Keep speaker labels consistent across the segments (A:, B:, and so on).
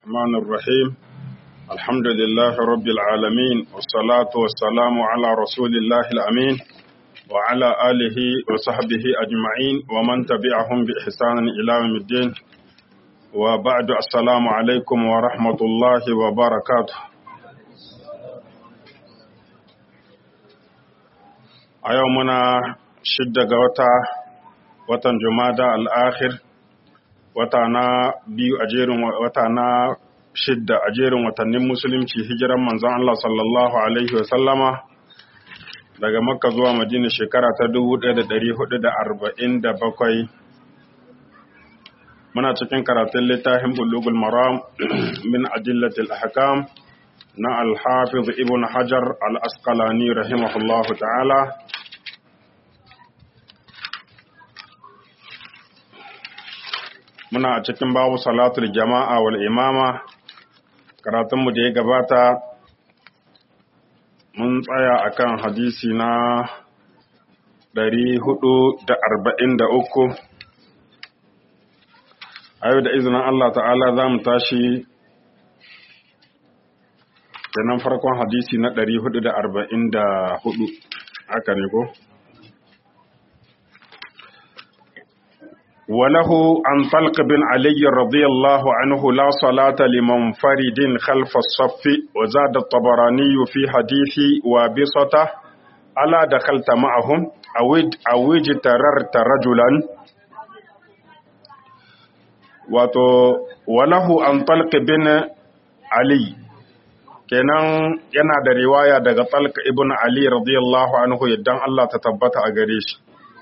A: الرحمن الرحيم الحمد لله رب العالمين والصلاة والسلام على رسول الله الأمين وعلى آله وصحبه أجمعين ومن تبعهم بإحسان إلى يوم الدين وبعد السلام عليكم ورحمة الله وبركاته a yau muna shidda ga wata watan jumada al'akhir wata na biyu a jerin wata na shidda a jerin watannin musulunci hijiran manzon Allah sallallahu alaihi wasallama daga makka zuwa madina shekara ta 1447 muna cikin karatun littafin bulugul maram min adillatil ahkam na al-hafiz ibn hajar al-asqalani rahimahullahu ta'ala muna a cikin babu salatul jama'a wal imama karatunmu da ya gabata mun tsaya akan hadisi na 443 a yau da izinin Allah ta'ala za mu tashi kenan farkon hadisi na 444 haka ne ko? وله عن طلق بن علي رضي الله عنه لا صلاة لمنفرد خلف الصف وزاد الطبراني في حديث وابصته ألا دخلت معهم أو اجتررت رجلا وله عن طلق بن علي kenan yana da riwaya daga talq ibn ali radiyallahu anhu yaddan Allah ta tabbata a gare shi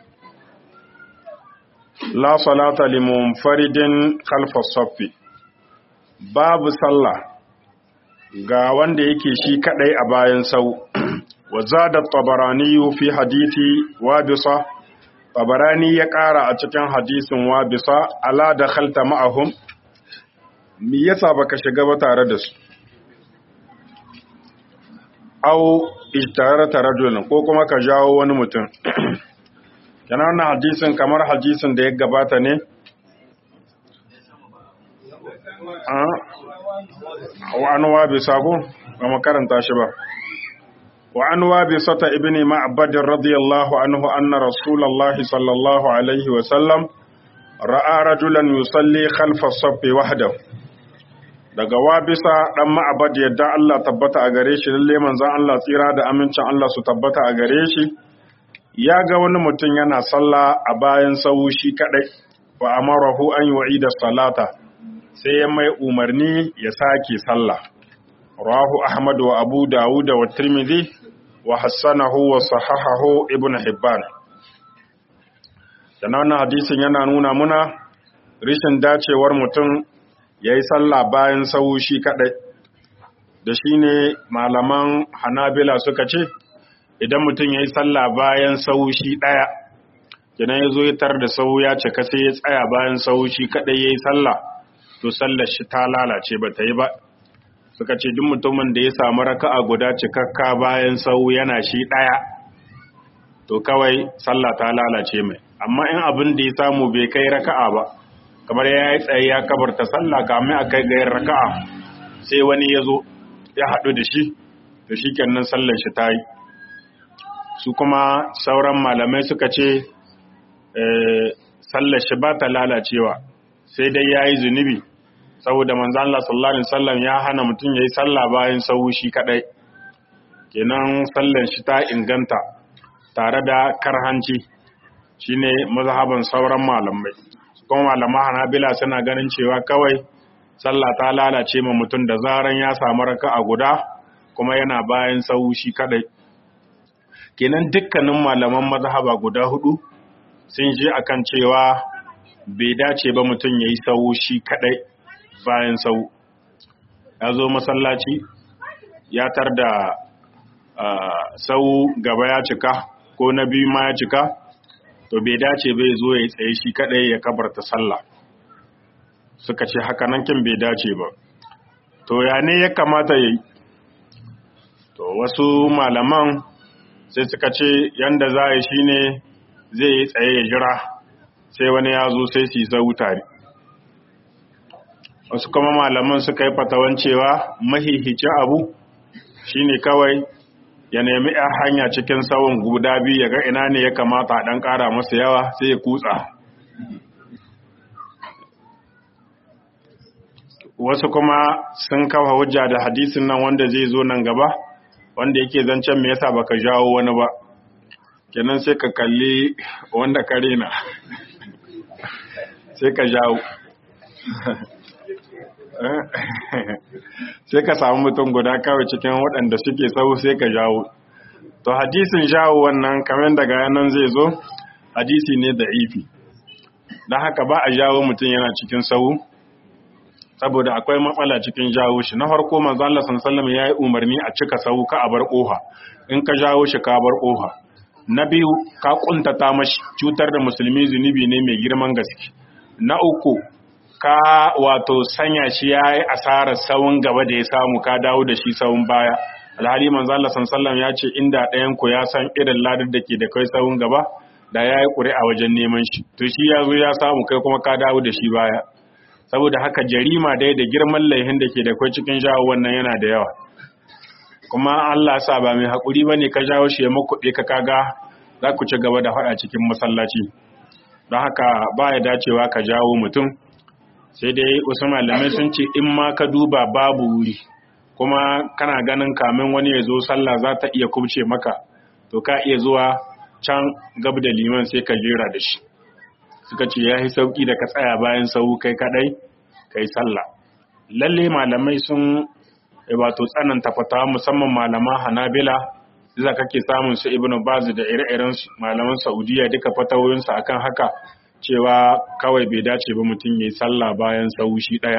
A: la salata limunfaridin khalfa saffi babu sallah ga wanda yake shi kadai a bayan sau wa zada tabarani fi hadisi wabisa tabarani ya kara a cikin hadisin wabisa ala da khalta ma'ahum me yasa baka shiga ba tare da su au ijtarata rajulun ko kuma ka jawo wani mutum yana wannan hadisin kamar hadisin da ya gabata ne wa an wabi sako ba makaranta shi ba wa an wabi sata ibini ma'abadin radiyallahu anhu anna rasulallahi sallallahu alaihi wasallam ra'a rajulan yusalli khalfa saffi wahdahu daga wabisa dan ma'abad yadda Allah tabbata a gare shi lalle manzon Allah tsira da amincin Allah su tabbata a gare shi ya ga wani mutum yana sallah a bayan sau shi kadai wa amarahu an yi da salata sai ya mai umarni ya sake sallah rahu ahmad wa abu dawud wa tirmidhi wa hassanahu wa sahahahu ibn hibban sannan wannan hadisin yana nuna muna rishin dacewar mutum ya yi sallah bayan sau shi kadai da shi ne malaman hanabila suka ce idan mutum ya yi sallah bayan saushi ɗaya idan ya zo ya tar da sau ya cika sai ya tsaya bayan saushi kaɗai ya yi sallah to sallar shi ta lalace ba ta yi ba suka ce duk mutumin da ya samu raka'a guda cikakka bayan sau yana shi ɗaya to kawai sallah ta lalace mai amma in abin da ya samu bai kai raka'a ba kamar ya yi tsaye ya kabarta sallah kamin a kai ga raka'a sai wani ya zo ya haɗu da shi to shi kenan sallar shi ta yi su kuma sauran malamai suka ce sallar shi ba ta lalacewa sai dai ya yi zunubi saboda manzan Allah sallallahu Alaihi wasallam ya hana mutum ya yi sallah bayan sau shi kadai kenan sallar shi ta inganta tare da karhanci shine mazhaban sauran malamai kuma malama hanabila suna ganin cewa kawai sallah ta lalace ma mutum da zaran ya samu raka a guda kuma yana bayan sau shi kadai kenan dukkanin malaman mazhaba guda hudu sun je akan cewa bai dace ba mutum ya yi sau shi kadai bayan sau ya zo masallaci ya tar da sau gaba ya cika ko na biyu ma ya cika to bai dace bai zo ya tsaye shi kadai ya kabarta sallah suka ce haka nan kin bai dace ba to ya ne ya kamata ya yi to wasu malaman sai suka ce yanda za a yi shi ne zai yi tsaye ya jira sai wani ya zo sai su yi zau tare wasu kuma malaman suka yi fatawan cewa mahihicin abu shine kawai ya nemi a hanya cikin tsawon guda biyu ya ga ina ne ya kamata a ɗan ƙara masa yawa sai ya kutsa wasu kuma sun kafa hujja da hadisin nan wanda zai zo nan gaba wanda yake zancen me yasa baka jawo wani ba kenan sai ka kalli wanda ka rena sai ka jawo sai ka samu mutum guda kawai cikin waɗanda suke sau sai ka jawo to hadisin jawo wannan kamar daga yanan zai zo hadisi ne da ifi don haka ba a jawo mutum yana cikin sau saboda akwai matsala cikin jawo shi na farko manzo Allah sallallahu ya yi umarni a cika sau ka a bar kofa in ka jawo shi ka bar kofa na biyu ka kuntata mashi cutar da musulmi zunubi ne mai girman gaske na uku ka wato sanya shi ya yi asarar sawun gaba da ya samu ka dawo da shi sawun baya alhali manzo Allah sallallahu ya ce inda ɗayan ku ya san irin ladar da ke da kai sawun gaba da ya yi ƙuri'a wajen neman shi to shi ya zo ya samu kai kuma ka dawo da shi baya saboda haka jarima dai da girman laihin da ke da kai cikin jawo wannan yana da yawa kuma Allah sa ba mai haƙuri ba ne ka jawo shi ya makuɗe ka kaga za ku ci gaba da faɗa cikin masallaci don haka ba ya dacewa ka jawo mutum sai dai wasu malamai sun ce in ma ka duba babu wuri kuma kana ganin kamin wani ya zo sallah za ta iya kubce maka to ka iya zuwa can gab da liman sai ka jera da shi suka ce ya yi sauƙi da ka tsaya bayan sau kai kadai kai sallah lalle malamai sun wato tsananta fatawa musamman malama hanabila za kake samun su ibnu baz da ire-iren malaman saudiya duka fatawoyinsu akan haka cewa kawai bai dace ba mutum ya yi sallah bayan sau shi ɗaya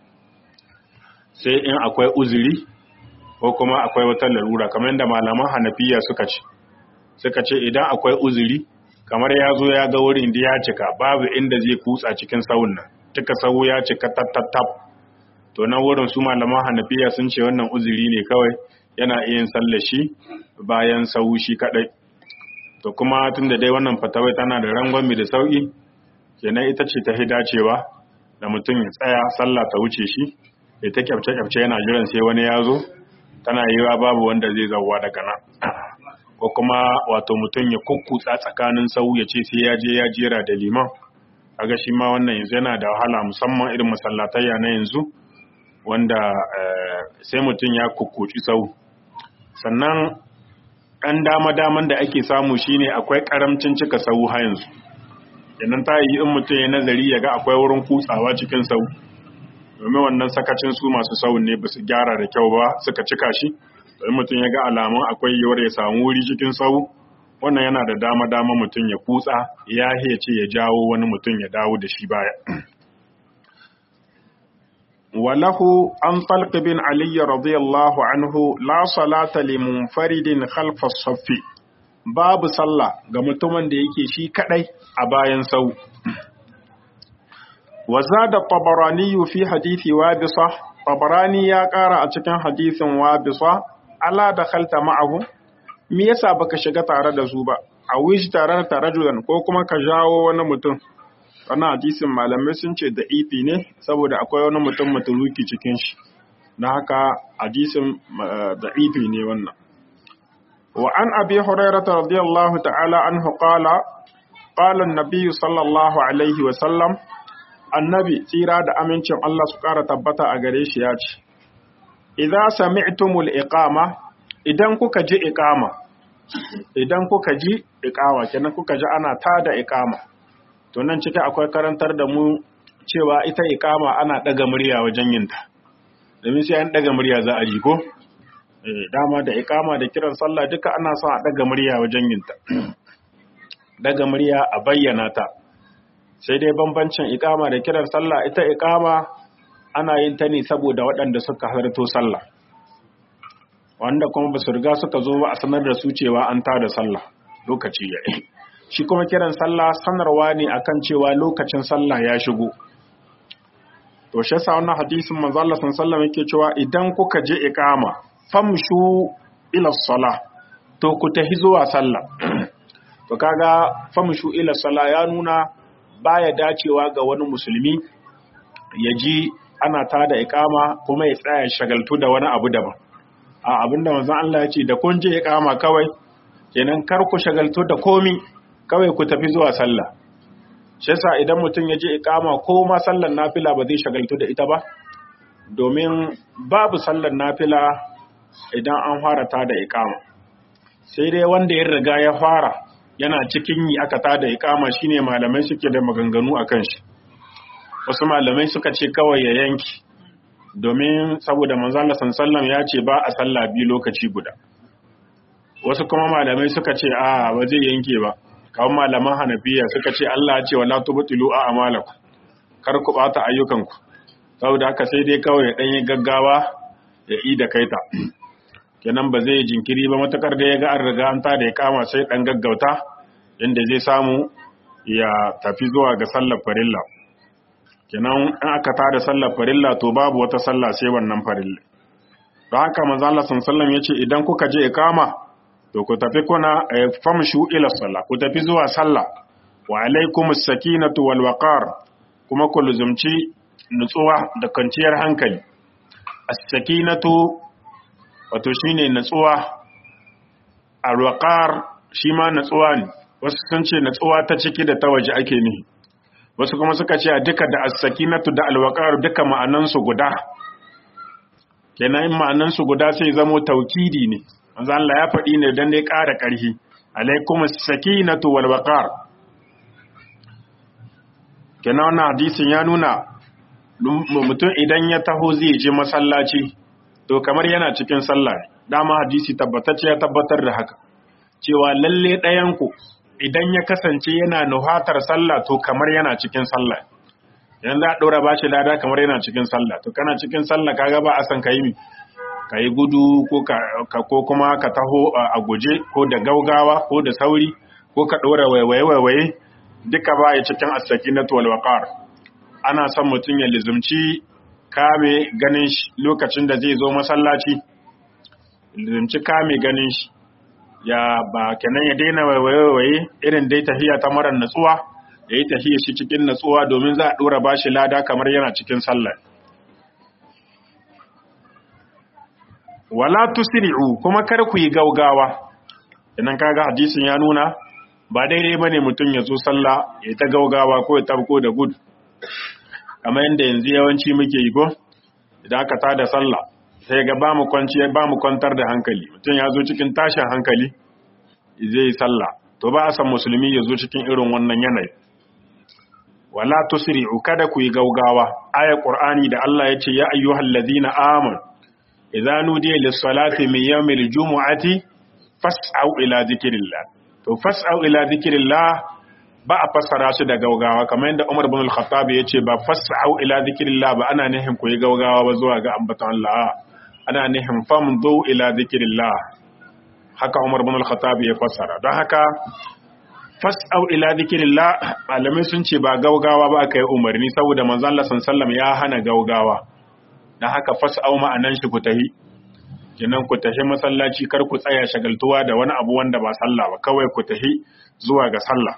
A: sai in akwai uzuri ko kuma akwai wata larura kamar yadda malaman hanafiya suka ce suka ce idan akwai uzuri kamar ya zo ya ga wurin da ya cika babu inda zai kutsa cikin sauun nan cika sau ya cika tattattab to nan wurin su malaman hanafiya sun ce wannan uzuri ne kawai yana iya sallar shi bayan sau shi kadai to kuma tun da dai wannan fatawai tana da rangwami da sauki kenan ita ce ta dacewa da mutum ya tsaya sallah ta wuce shi ya ta kyafce-kyafce yana jiran sai wani ya zo tana yiwa babu wanda zai zauwa daga nan ko kuma wato mutum ya kukkutsa tsakanin sau ya ce sai ya je ya jera da liman kaga shi ma wannan yanzu yana da wahala musamman irin masallatayya na yanzu wanda sai mutum ya kukkuci sau sannan ɗan dama-daman da ake samu shine akwai ƙaramcin cika sau ha yanzu yannan ta yi in mutum ya nazari ya ga akwai wurin kutsawa cikin sau domin wannan sakacin su masu sau ne ba su gyara da kyau ba suka cika shi domin mutum ya ga alamun akwai yiwuwar ya samu wuri cikin sau wannan yana da dama-dama mutum ya kutsa ya ce ya jawo wani mutum ya dawo da shi baya walahu an talq bin ali radiyallahu anhu la salata li munfaridin khalfa saffi babu sallah ga mutumin da yake shi kadai a bayan sau وزاد الطبراني في حديث وابصة طبراني يا قارا a cikin hadisin wabisa ala dakhalta ma'ahu me yasa baka shiga tare da su ba a wish tare da rajulan ko kuma ka jawo wani mutum wannan hadisin malamai sun ce da ifi ne saboda akwai wani mutum mutuluki cikin shi na haka hadisin da ifi ne wannan wa an abi hurairah radiyallahu ta'ala anhu qala qala an-nabiy sallallahu alaihi wa sallam annabi tsira da amincin Allah su ƙara tabbata a gare shi ya ce, Iza sami'tumul iqama idan kuka ji iqama, idan kuka ji iqama, kenan kuka ji ana tada iqama, to nan ciki akwai karantar da mu cewa ita iqama ana ɗaga murya wajen yinta, domin sai an ɗaga murya za a ji ko? dama da iqama da kiran sallah duka ana son a ɗaga murya wajen yinta. Ɗaga murya a bayyana ta. sai dai bambancin ikama da kiran sallah ita ikama ana yin ta ne saboda waɗanda suka halarto sallah wanda kuma ba su riga suka zo ba a sanar da su cewa an tada sallah lokaci ya yi shi kuma kiran sallah sanarwa ne akan cewa lokacin sallah ya shigo to shi yasa wannan hadisin manzo Allah sallallahu yake cewa idan kuka je ikama famshu ila salah to ku tahi zuwa sallah to kaga famshu ila salah ya nuna baya dacewa ga wani musulmi ya ji ana ta da ikama kuma ya tsaya shagaltu da wani abu daban a abinda manzon Allah ya ce da kun je ikama kawai kenan kar ku shagaltu da komi kawai ku tafi zuwa sallah shi yasa idan mutum ya je ikama ko ma sallar nafila ba zai shagaltu da ita ba domin babu sallar nafila idan an fara ta da ikama sai dai wanda ya riga ya fara yana cikin yi aka ta da ikama shine malamai suke da maganganu akan shi wasu malamai suka ce kawai ya yanki domin saboda manzala sallam ya ce ba a sallah biyu lokaci guda wasu kuma malamai suka ce a ba zai yanke ba kawai malaman hanafiya suka ce Allah ya ce wala tubtilu a amalaku kar ku bata ayyukanku saboda haka sai dai kawai ya danyi gaggawa ya yi da kaita kenan ba zai jinkiri ba matakar da ya ga an riga an ta da ya kama sai dan gaggauta inda zai samu ya tafi zuwa ga sallar farilla kenan in aka tada sallar farilla to babu wata sallah sai wannan farilla don haka manzo Allah sallallahu yace idan kuka je ikama to ku tafi kuna famshu ila sallah ku tafi zuwa sallah wa alaikumus sakinatu wal waqar kuma ku luzumci nutsuwa da kwanciyar hankali as-sakinatu wato shine nutsuwa al-waqar shi ma nutsuwa ne wasu sun ce nutsuwa ta ciki da ta waje ake nihi wasu kuma suka ce duka da as-sakinatu da al-waqar duka ma'anansu guda kenan in ma'anansu guda sai zamo taukidi ne manzo Allah ya faɗi ne dan dai ƙara ƙarfi alaikum as-sakinatu wal waqar kenan wannan hadisin ya nuna mutum idan ya taho zai je masallaci to kamar yana cikin sallah dama hadisi tabbatacce ya tabbatar da haka cewa lalle ɗayan ku idan ya kasance yana nuhatar sallah to kamar yana cikin sallah yanzu a ɗora ba shi lada kamar yana cikin sallah to kana cikin sallah kaga ba a san ka yi mi ka yi gudu ko kuma ka taho a guje ko da gaugawa ko da sauri ko ka ɗora waiwaye-waiwaye duka ba ya cikin asaki na waqar ana son mutum ya lizumci kame ganin shi lokacin da zai zo masallaci lizumci kame ganin shi ya ba kenan ya daina waiwaye irin dai tahiya ta marar natsuwa ya yi tahiya shi cikin natsuwa domin za a ɗora ba shi lada kamar yana cikin sallah wala tusri'u kuma kar ku yi gaugawa idan kaga hadisin ya nuna ba daidai bane mutum ya zo sallah ya ta gaugawa ko ya tabko da gudu kamar yadda yanzu yawanci muke yi ko idan aka tada sallah sai ga ba mu kwanci ba mu kwantar da hankali mutum ya zo cikin tashin hankali zai yi sallah to ba a san musulmi ya zo cikin irin wannan yanayi wala tusri'u kada ku yi gaugawa ayat qur'ani da Allah ya ce ya ayyuhal ladina amanu idza nudiya lis-salati min yawmil jumu'ati fas'au ila dhikrillah to fas'au ila dhikrillah ba a fassara shi da gaugawa kamar yadda Umar ibn al-Khattab ya ce ba fas'au ila dhikrillah ba ana nihin ku yi gaugawa ba zuwa ga ambaton Allah ana nihin famdu ila dhikrillah haka Umar ibn al-Khattab ya fassara don haka fas'au ila dhikrillah malamai sun ce ba gaugawa ba aka yi umarni saboda manzon Allah sallallahu alaihi wasallam ya hana gaugawa don haka fas'au ma'anan shi ku tahi kenan ku tahi masallaci kar ku tsaya shagaltuwa da wani abu wanda ba sallah ba kawai ku tahi zuwa ga sallah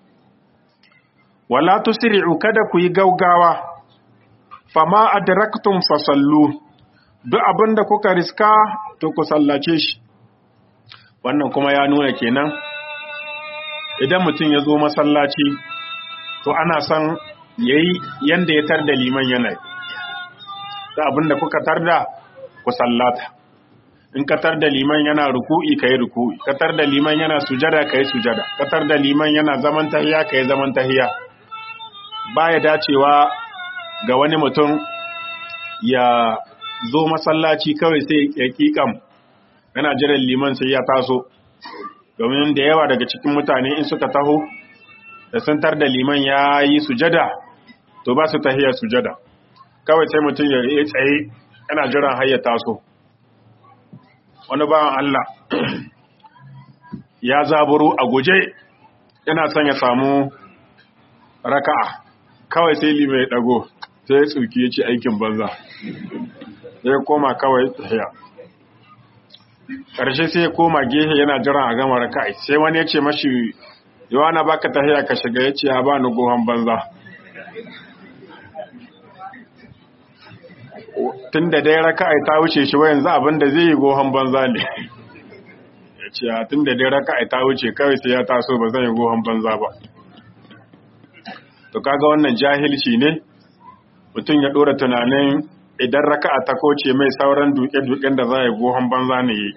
A: wala tusri'u kada ku yi gaugawa fama adraktum fasallu duk abinda kuka riska to ku sallace shi wannan kuma ya nuna kenan idan mutum ya zo masallaci to ana son yayi yanda ya tar da liman yanayi da abin da kuka tarda ku sallata in ka tar da liman yana ruku'i ka yi ruku'i ka tar da liman yana sujada ka yi sujada ka tar da liman yana zaman tahiya ka yi zaman tahiya baya dacewa ga wani mutum ya zo masallaci kawai sai ya kikam yana jiran liman sai ya taso domin da yawa daga cikin mutane in suka taho da sun tar da liman ya yi sujada to ba su tahiya sujada kawai sai mutum ya yi tsaye yana jiran hayya taso wani bawan Allah ya zaburo a guje yana son ya samu raka'a kawai sai lima ya dago sai ya tsuki ya ce aikin banza ya koma kawai tahiya ƙarshe sai ya koma gehe yana jiran a gama raka'a sai wani ya ce mashi yawa na baka tahiya ka shiga ya ce ya ba ni gohon banza tun da dai raka'a ta wuce shi wa yanzu abin da zai yi gohon banza ne ya ce a tun da dai raka'a ta wuce kawai sai ya taso ba zai yi gohon banza ba to kaga wannan jahilci ne mutum ya dora tunanin idan raka'a ta koce mai sauran duke-duken da za a yi gohon banza ne yi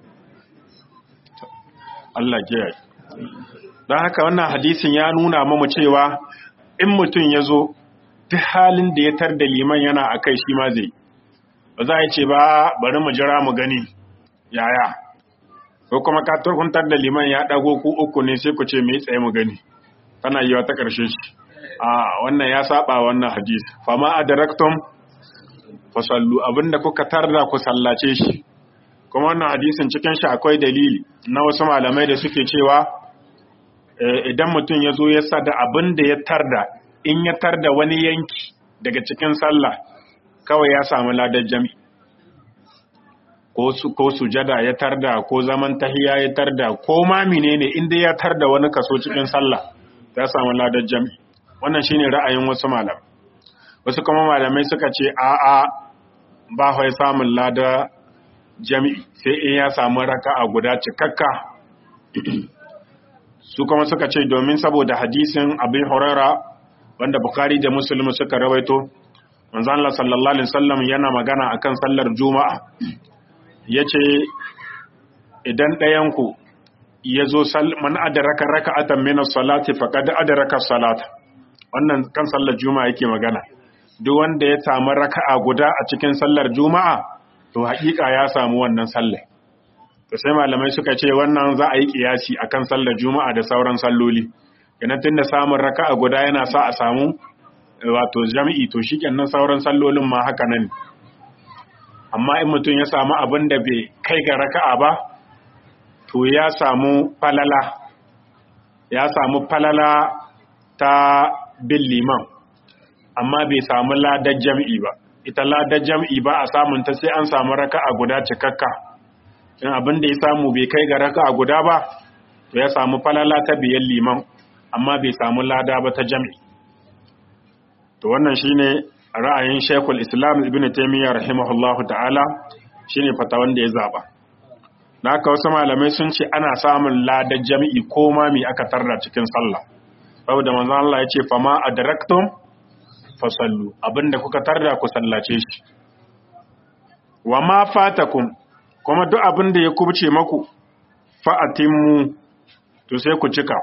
A: Allah kiyaye don haka wannan hadisin ya nuna mamu cewa in mutum ya zo duk halin da ya tar da liman yana a kai shi ma zai ba za a ce ba bari mu jira mu gani yaya ko kuma ka turkuntar da liman ya dago ku uku ne sai ku ce mai tsaye mu gani tana yi ta ƙarshe shi a wannan ya saba wannan hadisi fama adraktum fasallu abinda kuka tarda ku sallace shi kuma wannan hadisin cikin shi akwai dalili na wasu malamai da suke cewa idan mutum ya zo ya sada abin da ya tarda in ya tarda wani yanki daga cikin sallah kawai ya samu ladar jami ko sujada ya tarda ko zaman tahiya ya tarda ko ma menene inda ya tarda wani kaso cikin sallah ya samu ladar jami wannan shine ra'ayin wasu malamai wasu kuma malamai suka ce a'a ba ya samun lada jami'i sai in ya samu raka'a guda cikakka su kuma suka ce domin saboda hadisin abin horara wanda bukari da musulmi suka rawaito manzan Allah sallallahu alaihi wasallam yana magana akan sallar juma'a yace idan ɗayanku ya zo man adaraka raka'atan min as-salati faqad adaraka as-salata wannan kan sallar juma'a yake magana duk wanda ya samu raka'a guda a cikin sallar juma'a to haƙiƙa ya samu wannan sallar to sai malamai suka ce wannan za a yi kiyasi akan sallar juma'a da sauran salloli kenan tunda samun raka'a guda yana sa a samu wato jami'i to shikenan sauran sallolin ma haka nan amma in mutum ya samu abin da bai kai ga raka'a ba to ya samu falala ya samu falala ta bin liman amma bai samu ladar jam'i ba ita ladar jam'i ba a samun ta sai an samu raka'a guda cikakka in abin da ya samu bai kai ga raka'a guda ba to ya samu falala ta biyan liman amma bai samu lada ba ta jam'i to wannan shine ra'ayin Sheikhul Islam Ibn Taymiyyah rahimahullahu ta'ala shine fatawan da ya zaba haka wasu malamai sun ce ana samun ladar jami'i ko ma me aka tarda cikin sallah saboda manzon Allah ya ce fama adraktum fasallu abinda kuka tarda ku sallace shi wa ma fatakum kuma duk abinda ya kubce maku fa'atimmu to sai ku cika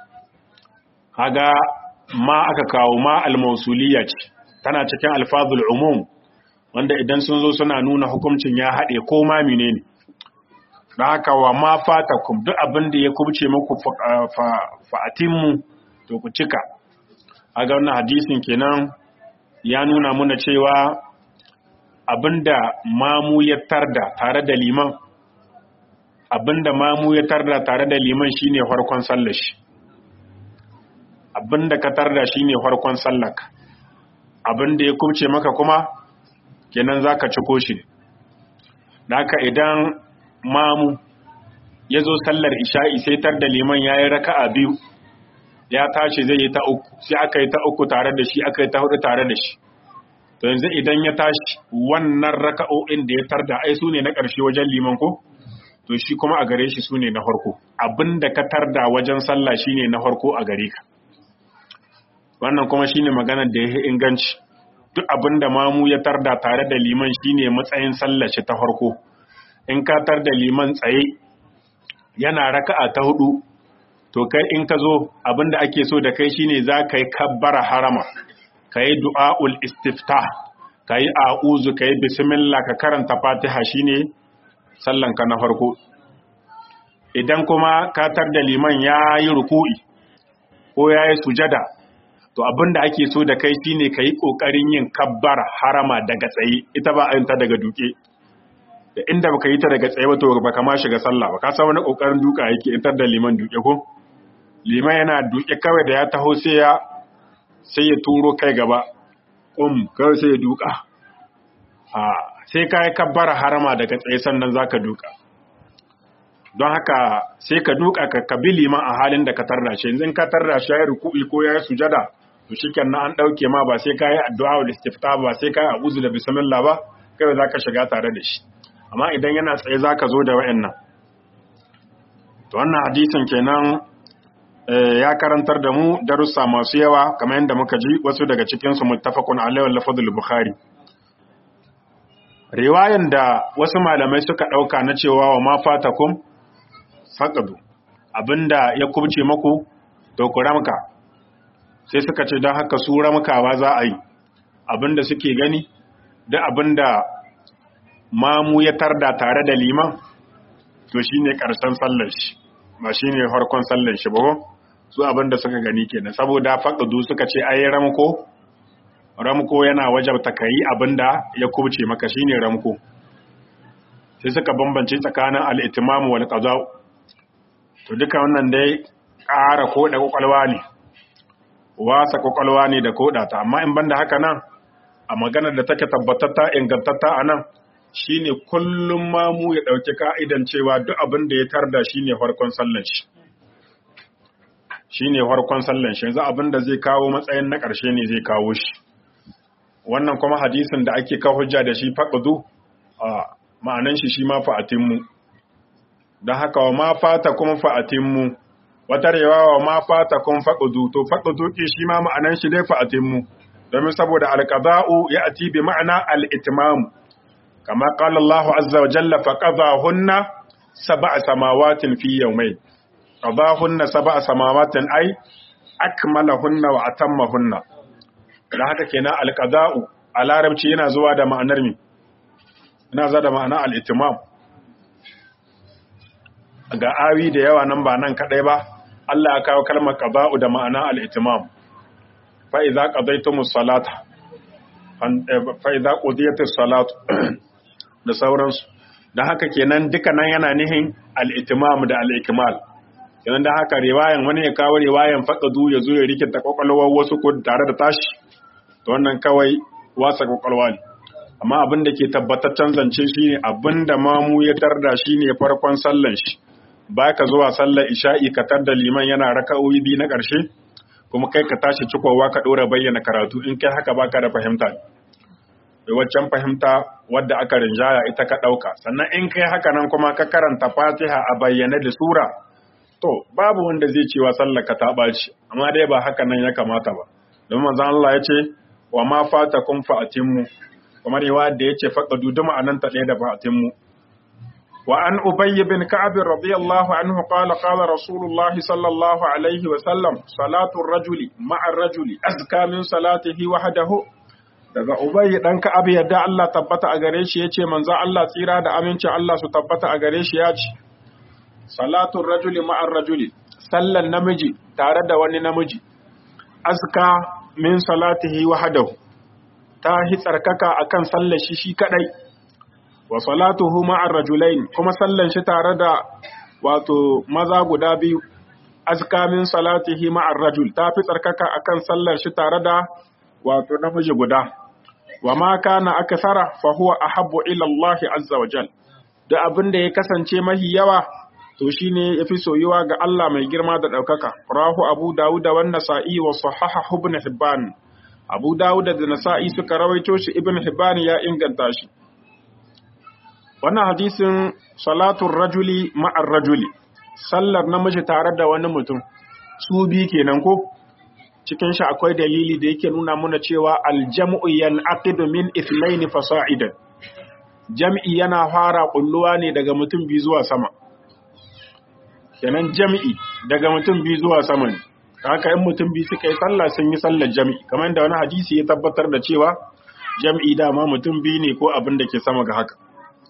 A: kaga ma aka kawo ma al-mausuliyya ce tana cikin alfazul umum wanda idan sun zo suna nuna hukuncin ya haɗe ko ma menene da haka wa ma fatakum duk abinda ya kubce maku fa'atimmu to ku cika aga wannan hadisin kenan ya nuna muna cewa abinda mamu ya tarda tare da liman abinda mamu ya tarda tare da liman shine farkon sallar shi abinda ka tarda shine farkon sallar abinda ya kubce maka kuma kenan zaka ciko shi haka idan mamu ya zo sallar isha'i sai tar da liman yayi raka'a biyu ya tashi zai yi ta uku sai aka yi ta uku tare da shi aka yi ta hudu tare da shi to yanzu idan ya tashi wannan raka'o'in da ya tarda ai su ne na ƙarshe wajen liman ko to shi kuma a gare shi su ne na farko abinda ka tarda wajen sallah shine na farko a gare ka wannan kuma shine maganar da ya inganci duk abinda mamu ya tarda tare da liman shine matsayin sallah shi ta farko in ka tarda liman tsaye yana raka'a ta hudu to kai in ka zo abinda ake so da kai shine za ka yi kabbara harama ka yi du'a'ul istifta ka yi a'uzu ka yi bismillah ka karanta fatiha shine sallanka na farko idan kuma katar da liman ya yi ruku'i ko ya yi sujada to abinda ake so da kai shine ka yi ƙoƙarin yin kabbara harama daga tsaye ita ba a ta daga duke da inda baka yi ta daga tsaye ba to baka ma shiga sallah ba ka san wani ƙoƙarin duka yake intar da liman duke ko liman yana duke kawai da ya taho sai ya sai ya turo kai gaba um kawai sai ya duka a sai ka yi kabbara harama daga tsaye sannan za ka duka don haka sai ka duka ka kabi liman a halin da ka tarda shi yanzu ka tarda shi ya yi ruku'i ko ya yi sujada to shi na an ɗauke ma ba sai ka yi addu'a wa istifta ba sai ka yi abuzu da bismillah ba kai za ka shiga tare da shi amma idan yana tsaye za ka zo da wa'annan to wannan hadisin kenan ya karantar da mu darussa masu yawa kamar yadda muka ji wasu daga cikinsu muttafaqun alaihi wal lafzul bukhari riwayan da wasu malamai suka dauka na cewa wa ma fatakum faqadu abinda ya kubce maku to ku ramka sai suka ce don haka su ramkawa za a yi abinda suke gani da abinda mamu ya tarda tare da liman to shine karshen sallar shi ba shine farkon sallar shi ba su abinda suka gani kenan saboda faqadu suka ce ai ramko ramko yana wajabta kai abinda ya kubce maka shine ramko sai suka bambance tsakanin al-itimam wal qada to duka wannan dai ƙara koda kwakwalwa ne wasa kwakwalwa ne da koda ta amma in banda haka nan a maganar da take tabbatatta ingantatta a nan shine kullum mamu ya ɗauki ka'idan cewa duk abin da ya tarda shine farkon sallan shi shine farkon sallan shi yanzu abin da zai kawo matsayin na ƙarshe ne zai kawo shi wannan kuma hadisin da ake kawo hujja da shi faqdu a ma'anan shi shi ma fa'atimmu dan haka wa ma fata kuma fa'atimmu wata rewa wa ma fata kun faqdu to faqdu ki shi ma ma'anan shi dai fa'atimmu domin saboda alqada'u ya'ti bi ma'ana al-itmam kama qala Allah azza wa jalla faqadahunna sab'a samawatin fi yawmayn qadahunna sab'a samawatin ay akmalahunna wa atammahunna dan haka kenan alqada'u a larabci yana zuwa da ma'anar mi yana zuwa da ma'ana al-itmam ga awi da yawa nan ba nan kadai ba Allah ya kawo kalmar qada'u da ma'ana al-itmam fa idza qadaytumus salata fa idza qudiyatis salatu da sauransu da haka kenan duka nan yana nihin al-itmam da al-ikmal kenan da haka riwayan wani ya kawo riwayan faqadu ya zo ya rikita kwakwalwar wasu ko tare da tashi to wannan kawai wasa kwakwalwa ne amma abin da ke tabbataccen zance shine abin da mamu ya tarda shine farkon sallan shi baka zuwa sallar isha'i ka tarda liman yana raka'o'i biyu na ƙarshe kuma kai ka tashi cikowa ka ɗora bayyana karatu in kai haka baka da fahimta da waccan fahimta wadda aka rinjaya ita ka ɗauka sannan in kai haka nan kuma ka karanta fatiha a bayyane da sura to babu wanda zai cewa sallar ka ta ɓaci amma dai ba haka nan ya kamata ba don manzon Allah ya ce wa ma fata kun fa'atimmu kamar yawa da ya ce faƙadu duma anan ta ɗaya da fa'atimmu وعن أبي بن كعب رضي الله عنه قال قال رسول الله صلى الله عليه وسلم صلاة الرجل مع الرجل أزكى من صلاته وحده daga Ubay dan Ka'ab yadda Allah tabbata a gare shi yace manzo Allah tsira da aminci Allah su tabbata a gare shi yace salatul rajuli ma'ar rajuli sallan namiji tare da wani namiji azka min salatihi wahdahu ta hi tsarkaka akan sallar shi shi kadai wa salatuhu ma'ar rajulain kuma sallan shi tare da wato maza guda biyu azka min salatihi ma'ar rajul ta fi tsarkaka akan sallar shi tare da wato namiji guda wa ma kana akthara fa huwa ahabbu ila Allah azza wa jal da abin da ya kasance mahi yawa to shine yafi soyuwa ga Allah mai girma da daukaka rahu abu dawud wa nasa'i wa sahahahu ibn hibban abu dawud da nasa'i suka rawaito shi ibn hibban ya inganta shi wannan hadisin salatun rajuli ma'ar rajuli sallar namiji tare da wani mutum su bi kenan ko cikin shi akwai dalili da yake nuna muna cewa aljam'u yan'aqidu min ithnaini fasa'idan jam'i yana fara kulluwa ne daga mutum bi zuwa sama kenan jam'i daga mutum bi zuwa sama ne haka in mutum bi suka yi sallah sun yi sallar jam'i kamar da wani hadisi ya tabbatar da cewa jam'i dama mutum bi ne ko abin da ke sama ga haka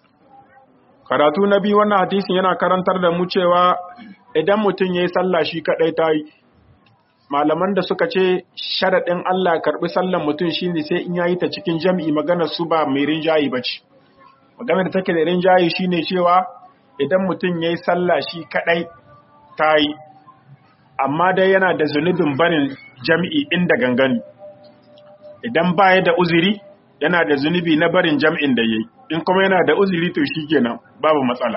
A: karatu na biyu wannan hadisin yana karantar da mu cewa idan mutum ya yi sallah shi kaɗai ta yi malaman da suka ce sharaɗin Allah karɓi sallan mutum shi ne sai in yayi ta cikin jam'i maganar su ba mai rinjayi ba ce maganar da take da rinjayi shi ne cewa idan mutum ya yi sallah shi kaɗai ta yi amma dai yana da zunubin barin jam'i inda gangani idan baya da uzuri yana da zunubi na barin jam'in da ya yi in kuma yana da uzuri to shi kenan babu matsala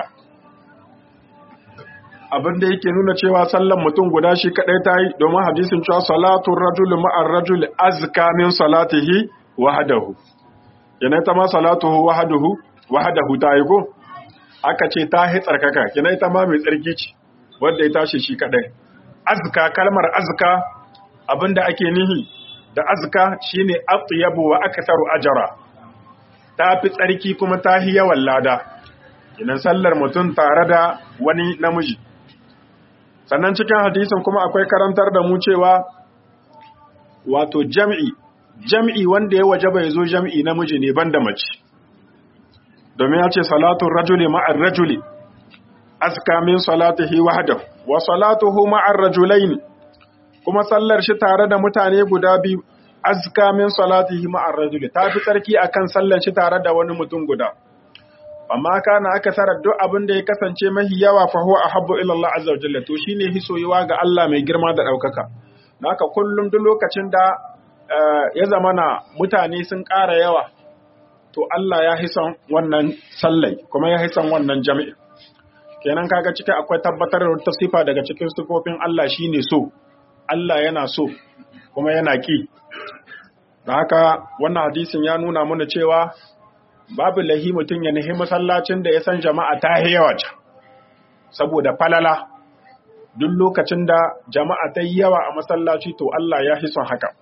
A: abin da yake nuna cewa sallan mutum guda shi kadai ta yi domin hadisin cewa salatun rajul ma'ar rajul azka min salatihi wahdahu yana ita ma salatuhu wahaduhu wahadahu ta yi ko aka ce ta hi tsarkaka kina ita ma mai tsarki ce wanda ya tashi shi kadai azka kalmar azka abinda ake nihi da azka shine atyabu wa aktharu ajra ta fi tsarki kuma ta hi yawan lada kinan sallar mutum tare da wani namiji sannan cikin hadisin kuma akwai karantar da mu cewa wato jam'i jam'i wanda ya waje bai zo jam'i namiji ne banda mace domin ya ce salatun rajuli ma'ar rajuli aska min salatihi wahdahu wa salatuhu ma'ar rajulaini kuma sallar shi tare da mutane guda biyu azka min salatihi ma'ar rajuli ta fi tsarki akan sallar shi tare da wani mutum guda amma kana aka sarar duk abin da ya kasance mahi yawa fa huwa ahabbu ila Allah azza wa jalla to shine hisoyiwa ga Allah mai girma da daukaka haka kullum duk lokacin da ya zamana mutane sun ƙara yawa to Allah ya hisan wannan sallai kuma ya hisan wannan jami'i kenan kaga ciki akwai tabbatar da wata sifa daga cikin sifofin Allah shine so Allah yana so kuma yana ki da haka wannan hadisin ya nuna mana cewa babu lahi mutum ya nahi masallacin da ya san jama'a ta yawa can saboda falala duk lokacin da jama'a ta yi yawa a masallaci to Allah ya hi son haka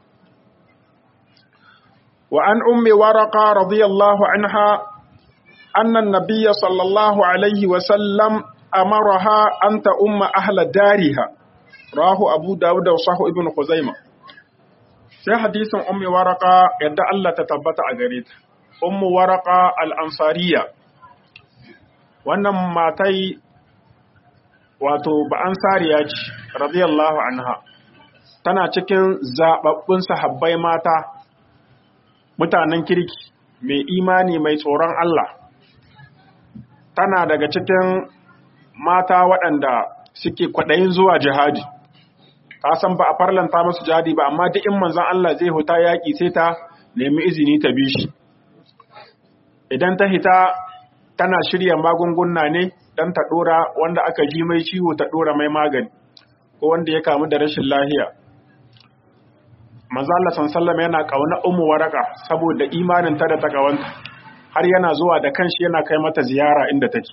A: wa an ummi waraka radiyallahu anha anna nabiyya sallallahu alaihi wa sallam amaraha an ta umma ahla dariha rahu abu dawud wa sahu ibn khuzaimah sai hadisin ummi waraka yadda Allah ta tabbata a gare ta ummu waraka al-ansariya wannan matai wato ba ansariya ce radiyallahu anha tana cikin zababbun sahabbai mata mutanen kirki mai imani mai tsoron Allah tana daga cikin mata waɗanda suke kwaɗayin zuwa jihadi ta san ba a farlanta masu jihadi ba amma duk in manzon Allah zai huta yaƙi sai ta nemi izini ta bi shi idan ta hita tana shirya magunguna ne don ta ɗora wanda aka ji mai ciwo ta ɗora mai magani ko wanda ya kamu da rashin lahiya manzala sallam yana ƙauna umu waraka saboda imanin ta da ta ƙawanta har yana zuwa da kanshi yana kai mata ziyara inda take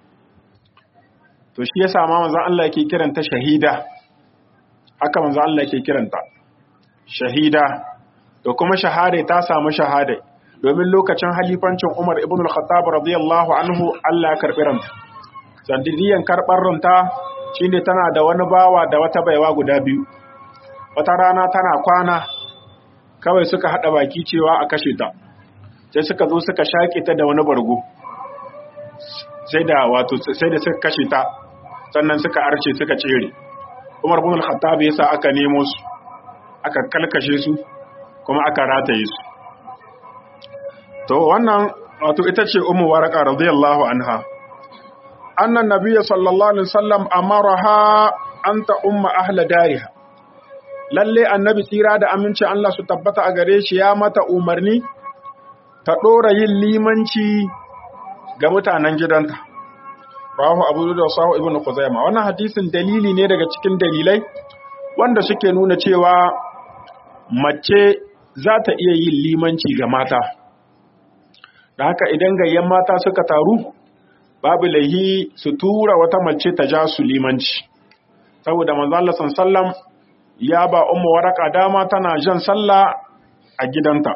A: to shi ya sama manzan Allah yake kiranta shahida haka manzan Allah yake kiranta shahida to kuma shahada ta samu shahada domin lokacin halifancin Umar ibn al-Khattab radiyallahu anhu Allah ya karbi ranta sandidiyan karbar ranta shine tana da wani bawa da wata baiwa guda biyu wata rana tana kwana kawai suka hada baki cewa a kashe ta sai suka zo suka shaƙe ta da wani bargo sai da wato sai da suka kashe ta sannan suka arce suka cere Umar ibn al-Khattab yasa aka nemo su aka kalkashe su kuma aka rataye su to wannan wato ita ce ummu waraka radiyallahu anha annan nabiyyu sallallahu alaihi wasallam amaraha anta umma ahla dariha lalle annabi tsira da aminci Allah su tabbata a gare shi ya mata umarni ta dora yin limanci ga mutanen gidanta rawahu abu da sahu ibnu khuzaimah wannan hadisin dalili ne daga cikin dalilai wanda suke nuna cewa mace za ta iya yin limanci ga mata da haka idan gayyan mata suka taru babu laihi su tura wata mace ta ja su limanci saboda manzo Allah sallam ya ba ummu waraka dama tana jan sallah a gidanta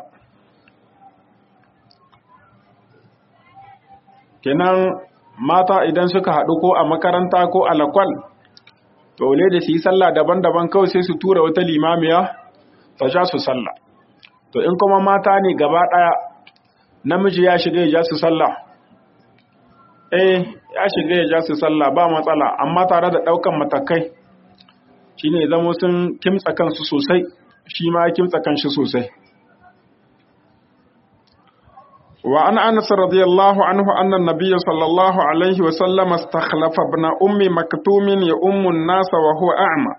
A: kenan mata idan suka haɗu ko a makaranta ko a lakwal to ne da su yi sallah daban-daban kawai sai su tura wata limamiya ta ja su sallah to in kuma mata ne gaba ɗaya namiji ya shiga ya ja su sallah eh ya shiga ya ja su sallah ba matsala amma tare da ɗaukan matakai shine zamo sun kimtsa kansu sosai shi ma kimtsa kanshi sosai wa an anas radiyallahu anhu anna nabiyya sallallahu alaihi wa sallam istakhlafa ibn ummi maktumin ya ummu nasa wa huwa a'ma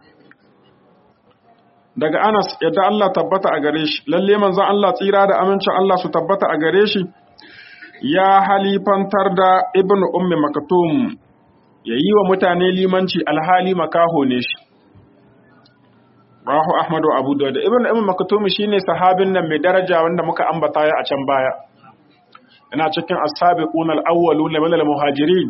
A: daga Anas yadda Allah tabbata a gare shi lalle manzon Allah tsira da amincin Allah su tabbata a gare shi ya halifantar da ibnu ummi maktum yayi wa mutane limanci alhali makaho ne shi rahu ahmadu abu dawud ibnu ummi maktum shine sahabin nan mai daraja wanda muka ambata ya a can baya ina cikin as-sabiqun al-awwalun min al-muhajirin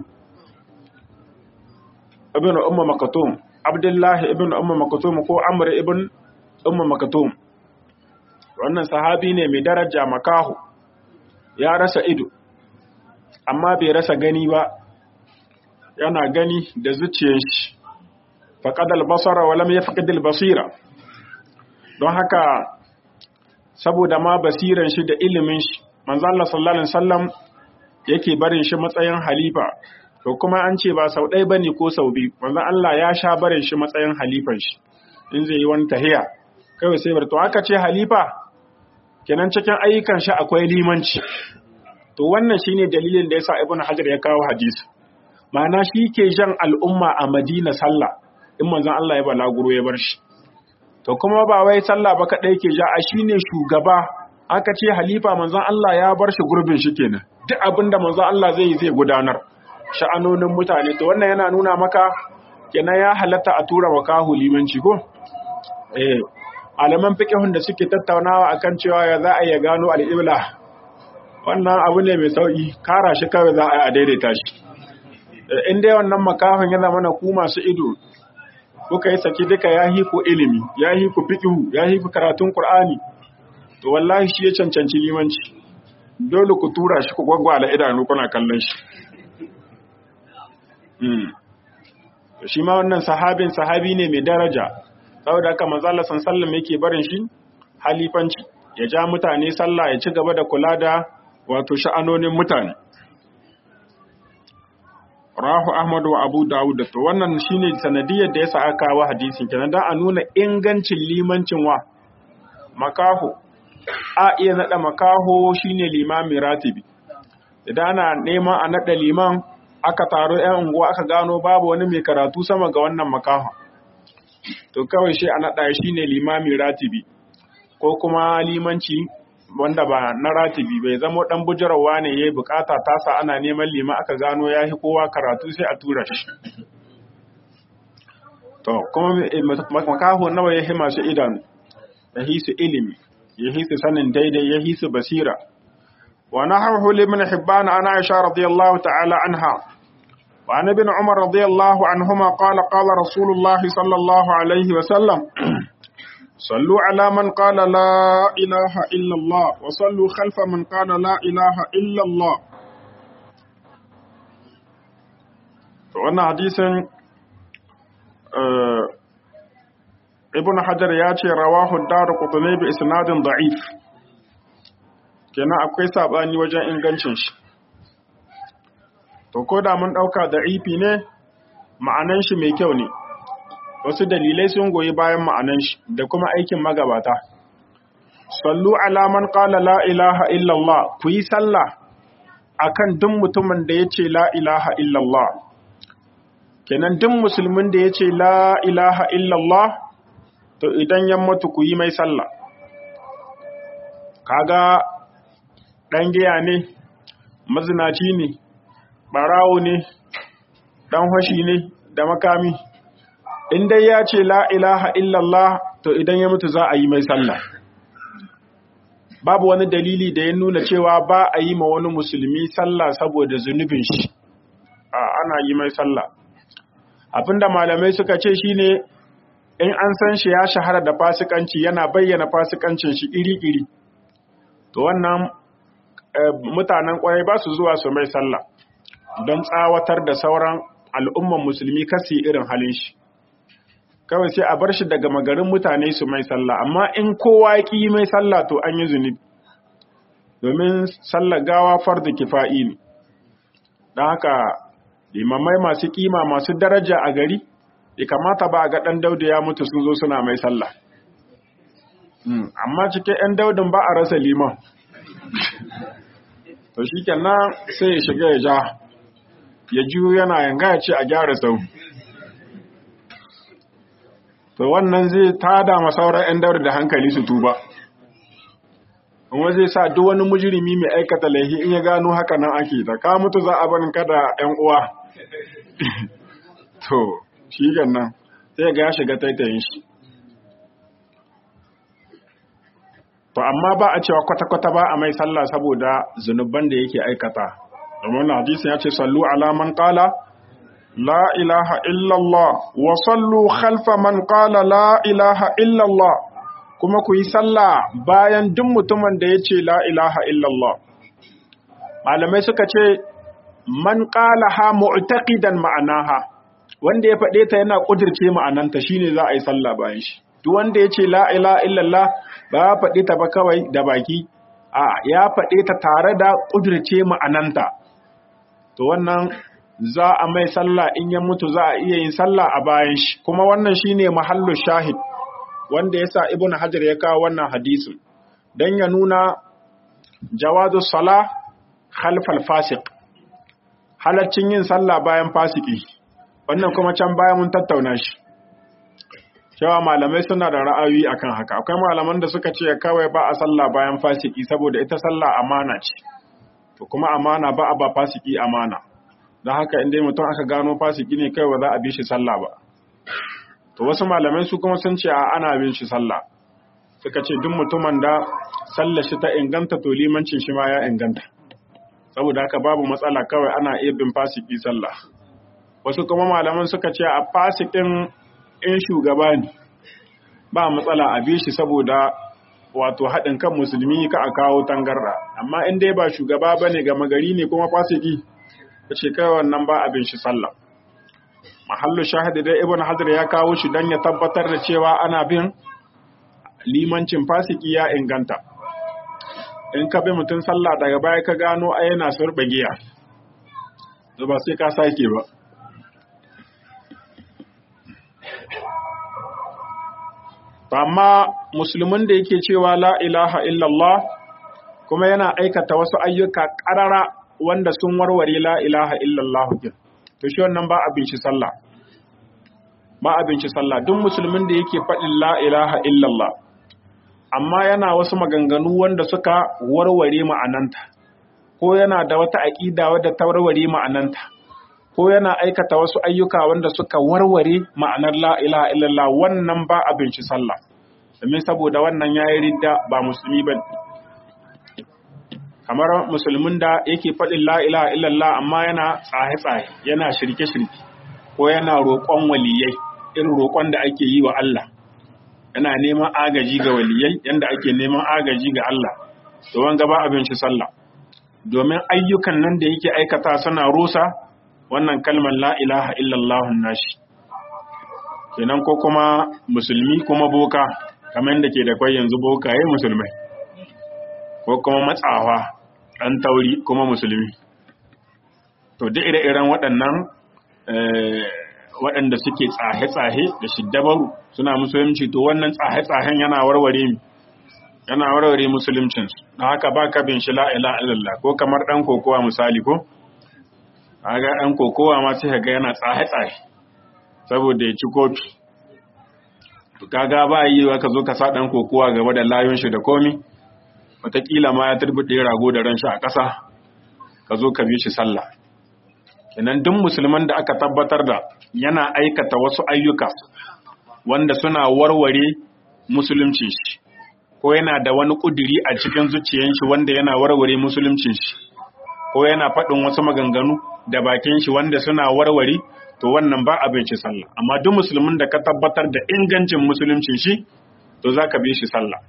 A: ibn umma makatum abdullahi ibn umma makatum ko amr ibn umma makatum wannan sahabi ne mai daraja makahu ya rasa ido amma bai rasa gani ba yana gani da zuciyar shi faqadal basara wa lam yafqidil basira don haka saboda ma basiran shi da ilimin shi manzo Allah sallallahu alaihi wasallam yake barin shi matsayin halifa to kuma an ce ba sau ɗaya bane ko sau biyu manzo Allah ya sha barin shi matsayin halifan shi in zai yi wani tahiya kawai sai bar to aka ce halifa kenan cikin ayyukan shi akwai limanci to wannan shine dalilin da yasa ibnu hajar ya kawo hadisi ma'ana shi ke jan al'umma a madina sallah in manzon Allah ya balaguro ya bar shi to kuma ba wai sallah ba kadai ke ja a shine shugaba aka ce halifa manzon Allah ya bar shi gurbin shi kenan duk abinda manzon Allah zai yi zai gudanar sha'anonin mutane to wannan yana nuna maka kenan ya halatta a tura wakahu limanci ko eh alaman fiqhun da suke tattaunawa akan cewa ya za a ya gano al-ibla wannan abu ne mai sauki kara shi kawai za a daidaita shi in dai wannan makafin ya zama na ku masu ido kuka yi saki duka ya hi ku ilimi ya hi ku fiqhu ya hi ku karatun qur'ani to wallahi shi ya cancanci limanci dole ku tura shi ku gwaggwala idanu kuna kallon shi shi ma wannan sahabin sahabi ne mai daraja saboda haka manzo Allah sallallahu yake barin shi halifanci ya ja mutane sallah ya ci gaba da kula da wato sha'anonin mutane rahu ahmad wa abu dawud to wannan shine sanadiyar da yasa aka kawo hadisin kenan dan a nuna ingancin limancin wa makaho a iya nada makaho shine limami ratibi idan ana neman a nada liman aka taro ‘yan unguwa aka gano babu wani mai karatu sama ga wannan makaha. To kawai shi a naɗa shi ne limami ratibi, ko kuma limanci wanda ba na ratibi bai zama ɗan bujarawa ne ya yi bukata tasa ana neman lima aka gano ya yi kowa karatu sai a tura shi. To, kuma makaho nawa ya yi masu idanu, ya hisu ilimi, ya hisu sanin daidai, ya hisu basira. ونحوه لابن حبان عن عائشة رضي الله تعالى عنها وعن ابن عمر رضي الله عنهما قال قال رسول الله صلى الله عليه وسلم صلوا على من قال لا إله إلا الله وصلوا خلف من قال لا إله إلا الله wannan hadisin ibn hajar ya ce rawahu daru qutni bi isnadin da'if kenan akwai sabani wajen ingancin shi to ko da mun dauka da ifi ne ma'anan shi mai kyau ne wasu dalilai sun goyi bayan ma'anan shi da kuma aikin magabata sallu ala man qala la ilaha illallah ku yi sallah akan duk mutumin da yace la ilaha illallah kenan duk musulmin da yace la ilaha illallah to idan ya mutu ku yi mai sallah kaga ɗan giya ne, mazinaci ne, ɓarawo ne, ɗan hashi ne da makami. In dai ya ce la ilaha illallah to idan ya mutu za a yi mai sallah. Babu wani dalili da ya nuna cewa ba a yi ma wani musulmi sallah saboda zunubin shi, a ana yi mai sallah. Abinda malamai suka ce shi ne, in an san shi ya shahara da fasikanci yana bayyana fasikancin shi iri-iri. To wannan mutanen kwarai ba su zuwa su mai sallah don tsawatar da sauran al'umman musulmi kasi irin halin shi kawai sai a bar shi daga magarin mutane su mai sallah amma in kowa ya ƙi mai sallah to an yi zunubi domin sallah gawa farda kifa'i ne don haka limamai masu kima masu daraja a gari ya kamata ba a ga ɗan daudu ya mutu sun zo suna mai sallah amma cikin 'yan daudin ba a rasa liman to shi kenan sai ya shiga ya ja ya juyo yana yanga ya ce a gyara sau to wannan zai tada ma sauran 'yan daura da hankali su tuba kuma zai sa duk wani mujirimi mai aikata laihi in ya gano haka nan ake da ka mutu za a barin kada 'yan uwa to shi nan sai ga ya shiga taitayin shi to amma ba a cewa kwata-kwata ba a mai sallah saboda zunuban da yake aikata domin hadisi ya ce sallu ala man qala la ilaha illallah wa sallu khalfa man qala la ilaha illallah kuma ku yi sallah bayan duk mutumin da ya ce la ilaha illallah malamai suka ce man qala ha mu'taqidan ma'anaha wanda ya faɗe ta yana ƙudirce ma'ananta shine za a yi sallah bayan shi duk wanda ya ce la ilaha illallah ba ya faɗe ta ba kawai da baki a ya faɗe ta tare da ƙudirce ma'ananta to wannan za a mai sallah in ya mutu za a iya yin sallah a bayan shi kuma wannan shine mahallu shahid wanda yasa ibnu hajar ya kawo wannan hadisin dan ya nuna jawazu salah khalfal fasiq halaccin yin sallah bayan fasiki wannan kuma can bayan mun tattauna shi cewa malamai suna da ra'ayi akan haka akwai malaman da suka ce kawai ba a sallah bayan fasiki saboda ita sallah amana ce to kuma amana ba a ba fasiki amana don haka inda mutum aka gano fasiki ne kai ba za a bi shi sallah ba to wasu malamai su kuma sun ce a ana bin shi sallah suka ce duk mutumin da sallar shi ta inganta to limancin shi ma ya inganta saboda haka babu matsala kawai ana iya bin fasiki sallah wasu kuma malaman suka ce a fasikin in shugaba ne ba matsala a bi shi saboda wato haɗin kan musulmi ka a kawo tangarda amma in dai ba shugaba bane ga magari ne kuma fasiki ta ce kai wannan ba abin shi sallah mahallu shahidi dai ibn hajar ya kawo shi don ya tabbatar da cewa ana bin limancin fasiki ya inganta in ka bi mutum sallah daga baya ka gano a yana surɓe giya ba sai ka sake ba amma musulmin da yake cewa la ilaha illallah kuma yana aikata wasu ayyuka ƙarara wanda sun warware la ilaha illallah din to shi wannan ba abin shi sallah ba abin shi sallah duk musulmin da yake faɗin la ilaha illallah amma yana wasu maganganu wanda suka warware ma'ananta ko yana da wata aƙida wadda ta warware ma'ananta ko yana aikata wasu ayyuka wanda suka warware ma'anar la ilaha illallah wannan ba abin shi sallah domin saboda wannan yayi ridda ba musulmi ba kamar musulmin da yake faɗin la ilaha illallah amma yana tsaye-tsaye yana shirke-shirke ko yana roƙon waliyai irin roƙon da ake yi wa Allah yana neman agaji ga waliyai yanda ake neman agaji ga Allah to wanga ba abin shi sallah domin ayyukan nan da yake aikata suna rusa wannan kalmar la ilaha illallah nashi kenan ko kuma musulmi kuma boka kamar da ke da kwai yanzu bokaye musulmai ko kuma matsawa ɗan tauri kuma musulmi to duk ire-iren waɗannan waɗanda suke tsahe-tsahe da shiddabaru suna musulunci to wannan tsahe-tsahen yana warware mi yana warware musuluncinsu na haka ba ka bin shi la'ila illallah ko kamar ɗan kokowa misali ko ga ɗan kokowa ma sai ga yana tsahe-tsahe saboda ya ci kofi kaga ba yi wa ka zo ka sa ɗan kokowa gaba da layon shi da komi wataƙila ma ya turbuɗe rago da ran shi a ƙasa ka zo ka bi shi sallah kenan duk musulman da aka tabbatar da yana aikata wasu ayyuka wanda suna warware musuluncin shi ko yana da wani ƙuduri a cikin zuciyan shi wanda yana warware musuluncin shi ko yana faɗin wasu maganganu da bakin shi wanda suna warware to wannan ba abin shi sallah amma duk musulmin da ka tabbatar da ingancin musuluncin shi to za ka bi shi sallah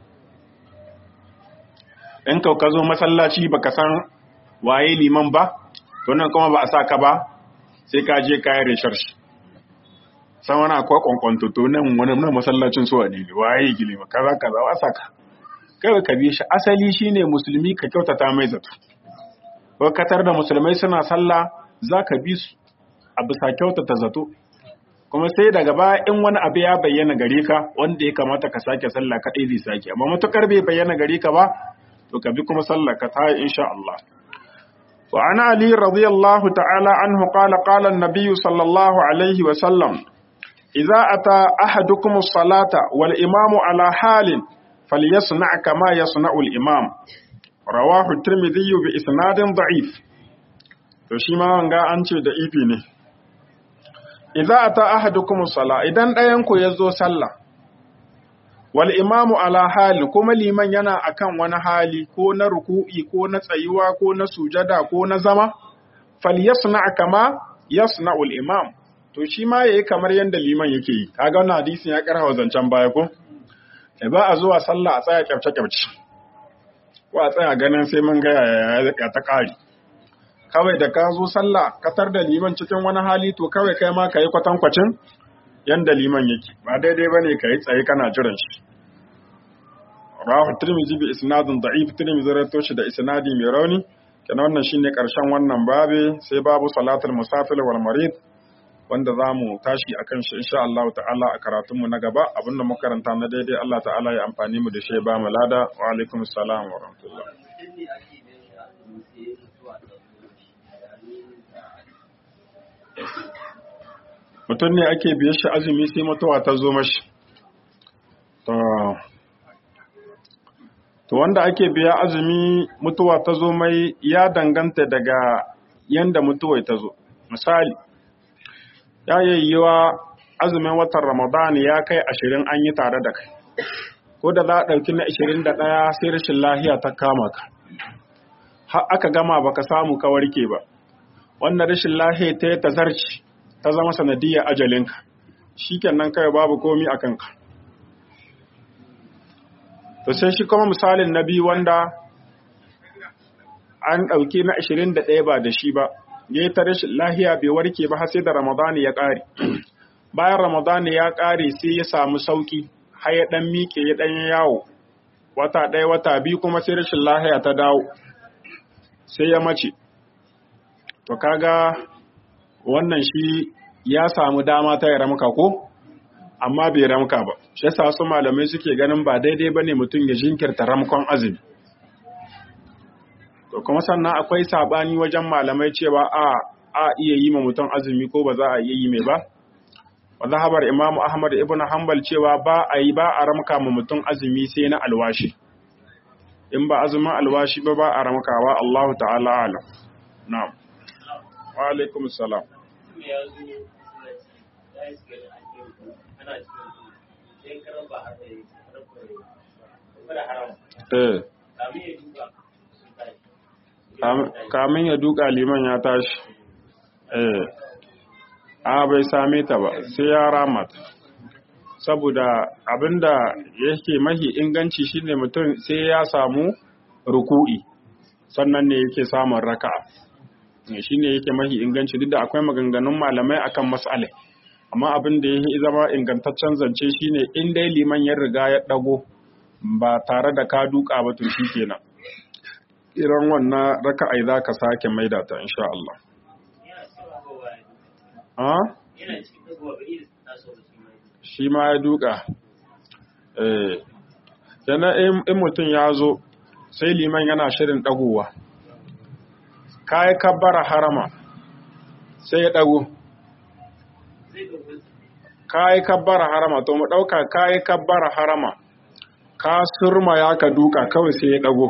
A: in ka ka zo masallaci baka san waye liman ba to nan kuma ba a sa ka ba sai ka je kayan research san wani akwai kwankwanto to nan wani na masallacin su wani ne waye gili ma kaza kaza wa saka kai ka bi shi asali shine musulmi ka kyautata mai zato ko katar da musulmai suna sallah zaka bi su a bisa kyautata zato kuma sai daga baya in wani abu ya bayyana gare ka wanda ya kamata ka sake sallah kadai zai sake amma matukar bai bayyana gare ka ba to ka bi kuma sallah ka ta insha Allah وعن علي رضي الله تعالى عنه قال قال النبي صلى الله عليه وسلم إذا أتى أحدكم الصلاة والإمام على حال فليصنع كما يصنع الإمام رواه الترمذي بإسناد ضعيف تشيما وانغا أنشي ضعيفي ne idza ata ahadukum sala idan ɗayan ku yazo sallah wal imamu ala hali kuma liman yana akan wani hali ko na ruku'i ko na tsayuwa ko na sujada ko na zama falyasna kama yasna'ul imam to shi ma yayi kamar yanda liman yake yi kaga wannan hadisin ya karhawa zancen baya ko e ba a zuwa sallah a tsaya kyafce kyafce ko a tsaya ganin sai mun ga ya ta kari kawai da ka zo sallah katar da liman cikin wani hali to kawai kai ma kai kwatankwacin yanda liman yake ba daidai bane kai tsaye kana jiran shi rawahu tirmidhi bi isnadin da'if tirmidhi rawaito shi da isnadi mai rauni kenan wannan shine karshen wannan babe sai babu salatul musafir wal marid wanda zamu tashi akan shi insha Allah ta'ala a karatun mu na gaba abinda muka karanta na daidai Allah ta'ala ya amfani mu da shi ba mu lada wa alaikum assalam wa rahmatullah mutum ne ake biye shi azumi sai mutuwa ta zo mashi to to wanda ake biya azumi mutuwa ta zo mai ya danganta daga yanda mutuwa ta zo misali ya yayyewa azumin watan ramadan ya kai ashirin an yi tare da kai ko da za a ɗauki na ashirin da ɗaya sai rashin lahiya ta kama ka har aka gama baka samu ka warke ba wannan rashin lahiya ta yi tazarci ta zama sanadiyar ajalinka shi kenan kai babu komi a kanka to sai shi kuma misalin na biyu wanda an ɗauki na ashirin da ɗaya ba da shi ba ya yi ta rashin lahiya bai warke ba har sai da ramadani ya ƙare bayan ramadani ya ƙare sai ya samu sauƙi har ya ɗan miƙe ya ɗan yawo wata ɗaya wata biyu kuma sai rashin lahiya ta dawo sai ya mace to kaga wannan shi ya samu dama ta ya ramka ko amma bai ramka ba shi yasa su malamai suke ganin ba daidai bane mutum ya jinkirta ramkon azumi to kuma sannan akwai sabani wajen malamai cewa a a iya yi ma mutum azumi ko ba za a iya yi mai ba wa zahabar imamu ahmad ibn hanbal cewa ba a yi ba a ramka ma mutum azumi sai na alwashi in ba azumin alwashi ba ba a ramkawa Allah ta'ala alam na'am wa alaikum salam kamin ya duka liman ya tashi eh a bai same ta ba sai ya ramata saboda abinda yake mahi inganci shine mutum sai ya samu ruku'i sannan ne yake samun raka'a shine yake mahi inganci duk da akwai maganganun malamai akan mas'ala amma abin da yake zama ingantaccen zance shine in dai liman ya riga ya dago ba tare da ka duka ba to shikenan irin wannan raka'a za ka sake maida ta insha Allah ha shi ma ya duka eh yana in mutum ya zo sai liman yana shirin dagowa kai kabbara harama sai ya dago kai kabbara harama to mu dauka kai kabbara harama ka surma ya ka duka kawai sai ya dago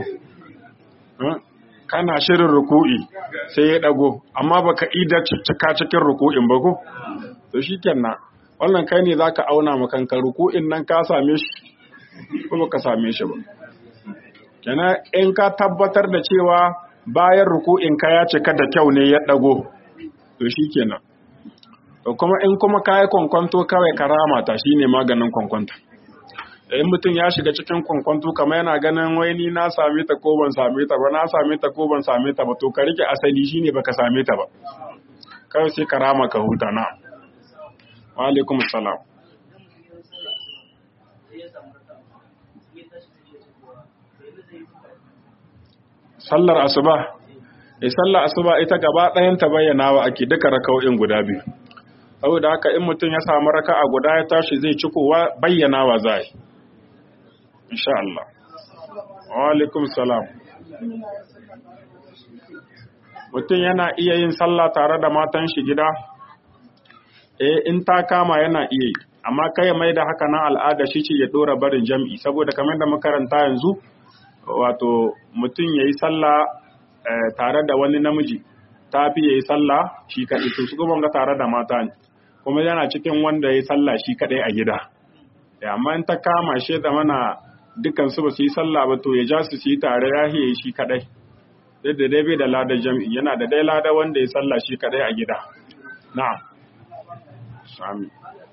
A: kana shirin ruku'i sai ya dago amma baka ida cika cikin ruku'in ba ko to shikenan wannan kai ne zaka auna ma kanka ruku'in nan ka same shi ko baka same shi ba kenan in ka tabbatar da cewa bayan ruku'in ka ya cika da kyau ne ya dago to shikenan to kuma in kuma kai kwankwanto kawai karama ta shine maganin kwankwanto in mutum ya shiga cikin kwankwanto kamar yana ganin wai ni na same ta ko ban same ta ba na same ta ko ban same ta ba to ka rike asali shine baka same ta ba kawai sai ka rama ka huta na wa alaikum salam sallar asuba eh sallar asuba ita gaba ɗayan ta bayyana wa ake duka raka'o'in guda biyu saboda haka in mutum ya samu raka'a guda ya tashi zai cikowa bayyana wa zai insha Allah. Wa alaikum salam. Mutum yana iya yin sallah tare da matan shi gida? Eh, in ta kama yana iya yi, amma kai mai da haka nan al'ada shi ce ya ɗora barin jam'i, saboda kamar da makaranta yanzu, wato mutum ya yi sallah tare da wani namiji, ta fi ya yi sallah shi kaɗai, to su ga tare da mata ne, kuma yana cikin wanda ya yi sallah shi kaɗai a gida. amma in ta kama shi da mana dukan su ba su yi sallah ba to ya ja su su yi tare ya hiye shi kadai duk da dai bai da lada jam'i yana da dai lada wanda ya sallah shi kadai a gida na'am sami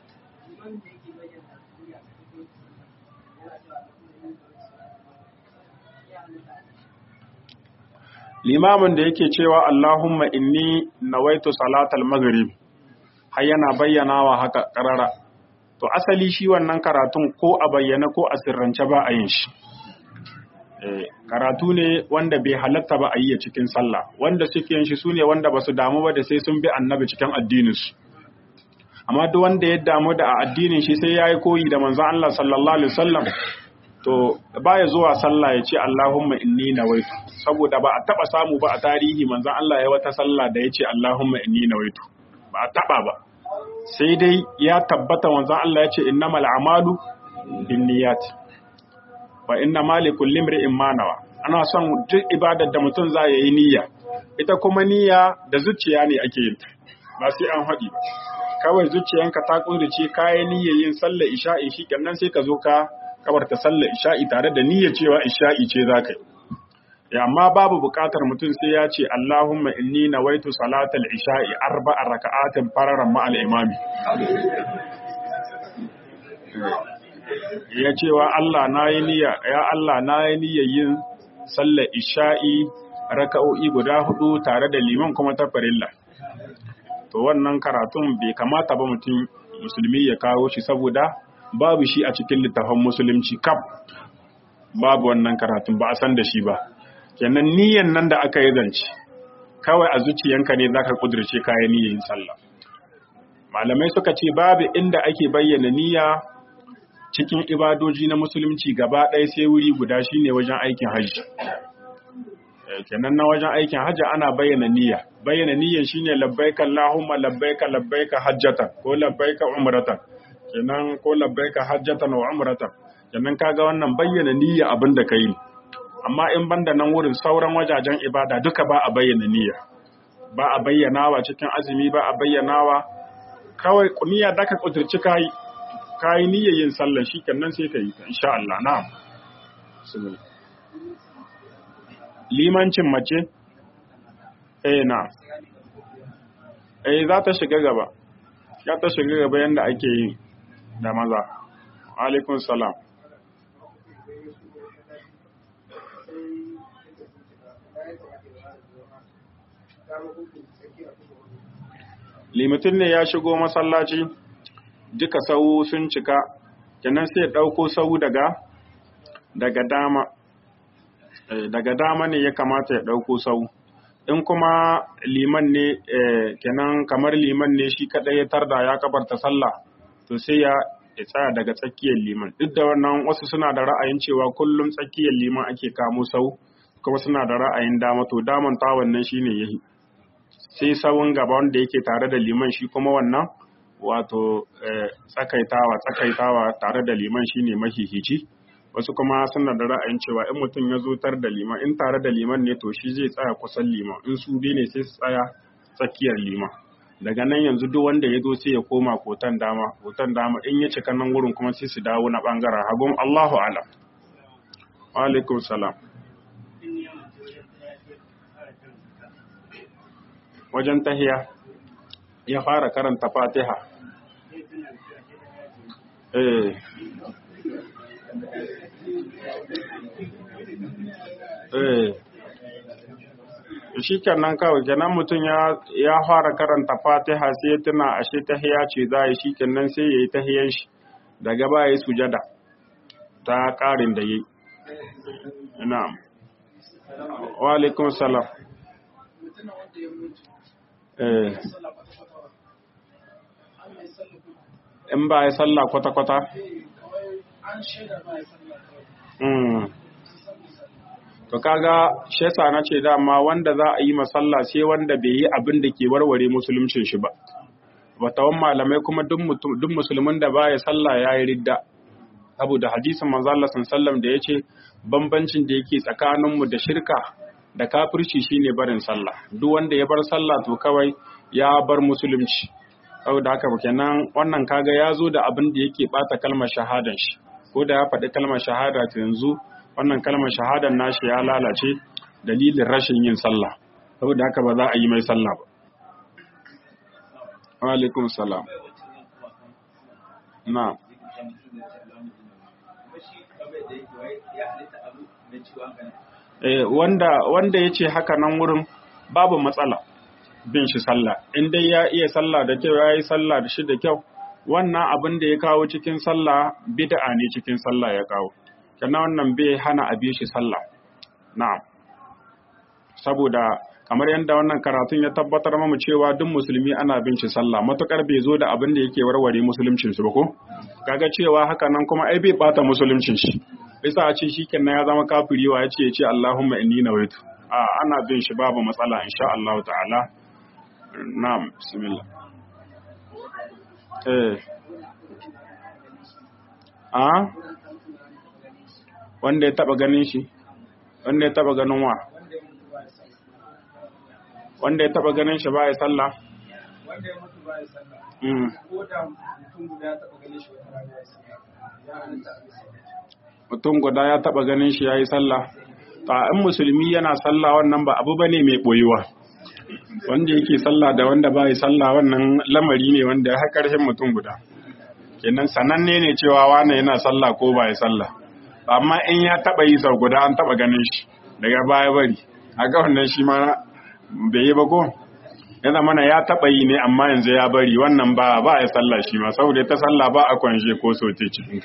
A: limamin da yake cewa Allahumma inni nawaitu salatal maghrib har yana bayyanawa haka karara to asali shi wannan karatun ko a bayyana ko a sirrance ba a yin shi karatu ne wanda bai halatta ba a yi cikin sallah wanda suke yin shi su ne wanda ba su damu ba da sai sun bi annabi cikin addininsu amma duk wanda ya damu da a addinin shi sai ya yi koyi da manzon Allah sallallahu alaihi wasallam to baya zuwa sallah ya ce Allahumma inni nawaitu saboda ba a taba samu ba a tarihi manzon Allah ya wata sallah da ya ce Allahumma inni nawaitu ba a taba ba sai dai ya tabbata manzon Allah ya ce innamal a'malu binniyat wa inna malikul limri'in ma nawa ana son duk ibadar da mutum za ya yi niyya ita kuma niyya da zuciya ne ake yin ba sai an haɗi ba kawai zuciyanka ta kudurce kayan niyyar yin sallar isha'i shi kenan sai ka zo ka kabarta sallar isha'i tare da niyyar cewa isha'i ce za ka yi amma babu buƙatar mutum sai ya ce Allahumma inni nawaitu salatal isha'i arba'a raka'atin fararan ma'al imami ya cewa Allah na yi niyya ya Allah na yi niyyar yin sallar isha'i raka'o'i guda hudu tare da liman kuma ta farilla to wannan karatun bai kamata ba mutum musulmi ya kawo shi saboda babu shi a cikin littafin musulunci kaf babu wannan karatun ba a san da shi ba kenan niyyan nan da aka yi zance kawai a zuciyanka ne zaka kudurce kayan niyyan sallah malamai suka ce babu inda ake bayyana niyya cikin ibadoji na musulunci gaba ɗaya sai wuri guda shine wajen aikin hajji kenan na wajen aikin hajji ana bayyana niyya bayyana niyyan shine labbaika allahumma labbaika labbaika hajjatan ko labbaika umratan kenan ko labbaika hajjatan wa umratan kenan kaga wannan bayyana niyya abin da kai amma in banda nan wurin sauran wajajen ibada duka ba a bayyana niyya ba a bayyanawa cikin azumi ba a bayyanawa kawai niyya da ka kudurci kai kai niyyar yin sallah shikenan sai ka yi ta insha Allah na'am limancin mace eh na eh za ta shiga gaba ya ta shiga gaba yanda ake yi da maza alaikun salam limutin ne ya shigo masallaci duka sau sun cika kenan sai ɗauko sau daga daga dama daga dama ne ya kamata ya ɗauko sau in kuma liman ne kenan kamar liman ne shi kaɗai ya tarda ya kabarta sallah to sai ya tsaya daga tsakiyar liman duk da wannan wasu suna da ra'ayin cewa kullum tsakiyar liman ake kamo sau kuma suna da ra'ayin dama to daman ta wannan shine yahi sai sawun gaba wanda yake tare da liman shi kuma wannan wato tsakaitawa tsakaitawa tare da liman shine mahihici wasu kuma suna da ra'ayin cewa in mutum ya zo tar da liman in tare da liman ne to shi zai tsaya kusan liman in su biyu ne sai su tsaya tsakiyar liman daga nan yanzu duk wanda ya zo sai ya koma kotan dama kotan dama in ya cika nan wurin kuma sai su dawo na bangaren hagun Allahu alam wa alaikum salam wajen tahiya ya fara karanta fatiha eh eh shi kenan kawai kenan mutum ya fara karanta fatiha sai tuna ashe tahiya ce za yi shi kenan sai ya yi tahiyan shi daga ba ya yi sujada ta ƙarin da yi na'am wa alaikun salam eh in ba ya sallah kwata-kwata to kaga shesa na ce dama wanda za a yi masalla sai wanda bai yi abin da ke warware musuluncin shi ba batawan malamai kuma duk musulmin da baya sallah ya yi ridda saboda hadisin manzo Allah sallallahu da yace bambancin da yake tsakaninmu da shirka da kafirci shine barin sallah duk wanda ya bar sallah to kawai ya bar musulunci saboda haka kenan wannan kaga ya zo da abin da yake bata kalmar shahadan shi ko da ya faɗi kalmar shahada ta yanzu wannan kalmar shahadan nashi ya lalace dalilin rashin yin sallah saboda haka ba za a yi mai sallah ba wa alaikum salam na eh wanda wanda yace haka nan wurin babu matsala bin shi sallah in dai ya iya sallah da kyau ya yi sallah da shi da kyau wannan abin da ya kawo cikin sallah bid'a ne cikin sallah ya kawo kana wannan bai hana a bi shi sallah na'am saboda kamar yadda wannan karatun ya tabbatar mamu cewa duk musulmi ana bin shi sallah matukar bai zo da abin da yake warware musuluncin shi ba ko kaga cewa haka nan kuma ai bai bata musuluncin shi bisa a ce shi kenan ya zama kafiri wa ya ce ya ce Allahumma inni nawaitu a ana bin shi babu matsala insha Allah ta'ala na'am bismillah eh a wanda ya taba ganin shi wanda ya taba ganin wa wanda ya taba ganin shi ba ya sallah
B: wanda ya mutu ba ya sallah
A: mm.
B: ko da mutum guda ya taba ganin shi wata rana ya sallah ya halitta a bisa
A: mutum guda ya taba ganin shi ya yi sallah ta in musulmi yana sallah wannan ba abu bane mai boyuwa wanda yake sallah da wanda ba yi sallah wannan lamari ne wanda ya karshen mutum guda kenan sananne ne cewa wane yana sallah ko ba yi sallah amma in ya taba yi sau guda an taba ganin shi daga baya bari a ga wannan shi ma bai yi ba ko ya zama na ya taba yi ne amma yanzu ya bari wannan ba ba ya sallah shi ma saboda ta sallah ba a kwanshe ko sote cikin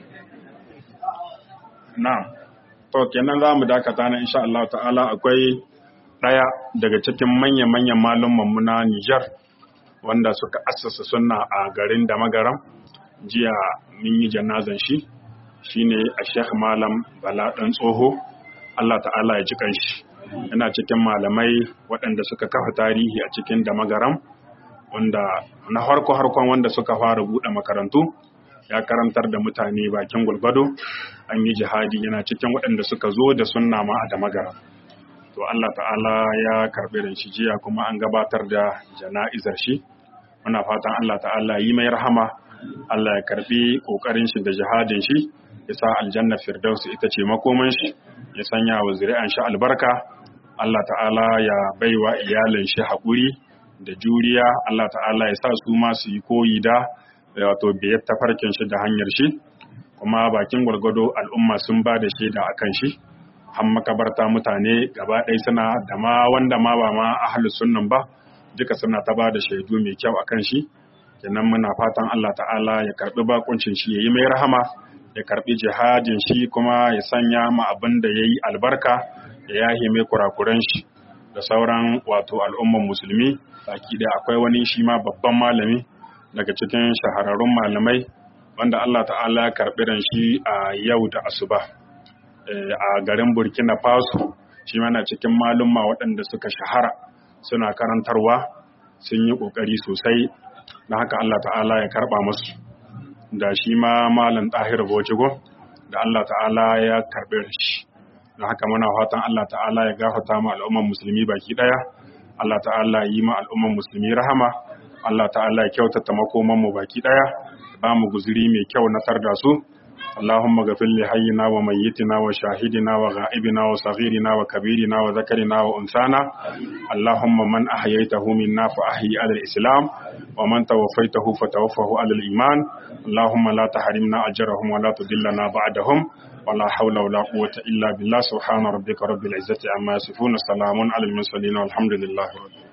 A: Na'am. To kenan za mu dakata na insha Allah ta'ala akwai ɗaya daga cikin manya-manyan malumman mu na Nijar wanda suka assasa sunna a garin da magaram jiya mun yi janazan shi shine a Sheikh Malam Bala dan tsoho Allah ta'ala ya ji kanshi yana cikin malamai waɗanda suka kafa tarihi a cikin da magaram wanda na harko harkon wanda suka fara buɗe makarantu ya karantar da mutane bakin gulgado an yi jihadi yana cikin waɗanda suka zo da sunna ma a damagara to Allah ta'ala ya karɓi da shi jiya kuma an gabatar da jana'izar shi muna fatan Allah ta'ala yi mai rahama Allah ya karɓi ƙoƙarin shi da jihadin shi ya sa aljanna firdausi ita ce makoman shi ya sanya wa zuri'an shi albarka Allah ta'ala ya baiwa iyalin shi haƙuri da juriya Allah ta'ala ya sa su ma su yi koyi da wato biyar tafarkin shi da hanyar shi kuma bakin gwargwado al'umma sun ba da shaida a kan shi har makabarta mutane gaba ɗaya suna da ma wanda ma ba ma ahalus sunnan ba duka suna ta ba da shaidu mai kyau a kan shi kenan muna fatan Allah ta'ala ya karbi bakuncin shi ya yi mai rahama ya karbi jihadin shi kuma ya sanya ma abin da ya yi albarka ya yahe mai kurakuran shi da sauran wato al'umman musulmi baki da akwai wani shi ma babban malami daga cikin shahararrun malamai wanda Allah ta'ala ya karɓi ran shi a yau da asuba a garin Burkina Faso shi mana cikin malumma waɗanda suka shahara suna karantarwa sun yi ƙoƙari sosai na haka Allah ta'ala ya karɓa musu da shi ma malam ɗahir Bojigo da Allah ta'ala ya karɓi ran shi na haka muna fatan Allah ta'ala ya gafata ma al'umman musulmi baki ɗaya Allah ta'ala yi ma al'umman musulmi rahama Allah ta'ala ya kyautata makoman mu baki daya ba mu guzuri mai kyau na tarda su Allahumma ghafir li hayyina wa mayyitina wa shahidina wa ghaibina wa saghirina wa kabirina wa zakarina wa unsana Allahumma man ahyaytahu minna fa ahyi ala al-islam wa man tawaffaytahu fa tawaffahu ala al-iman Allahumma la tahrimna ajrahum wa la tudillana ba'dahum ولا حول ولا قوة إلا بالله سبحان ربك رب العزة عما يصفون سلام على المرسلين والحمد لله رب